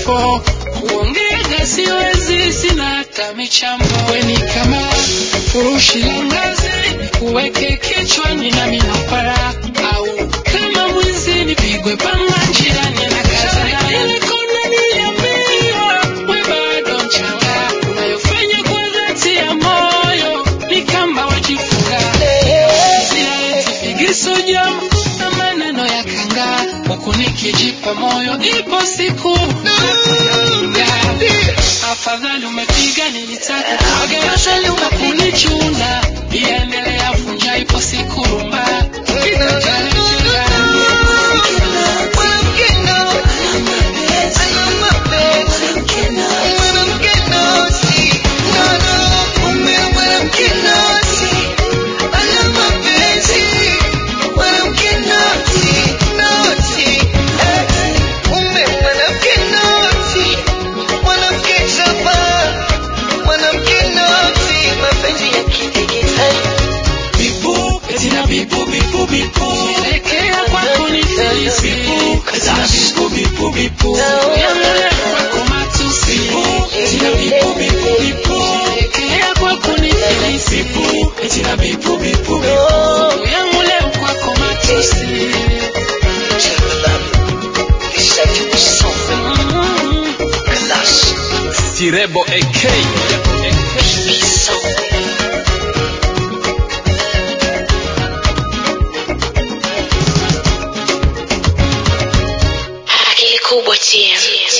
kifo kuongea siwezi sina hata michambo weni kama furushi la ngazi kuweke kichwani na minapara au kama mwizi nipigwe panga njiani na kaza we bado mchanga unayofanya kwa dhati ya moyo ni kama wajifunga figiso jam na maneno ya kanga huku nikijipa moyo ipo siku afadhali umepiga nilitaka kuaga afadhali umekunichuna iendelea vunja ipo siku rumba bipu etina bipu bipu bipu elekea kwako ni felisi etina bipu bipu bipu yangulia kwako matusi etina bipu bipu bipu elekea kwako ni felisi etina bipu bipu bipu yangulia kwako matusi Sirebo AK. Akili kubwa TM.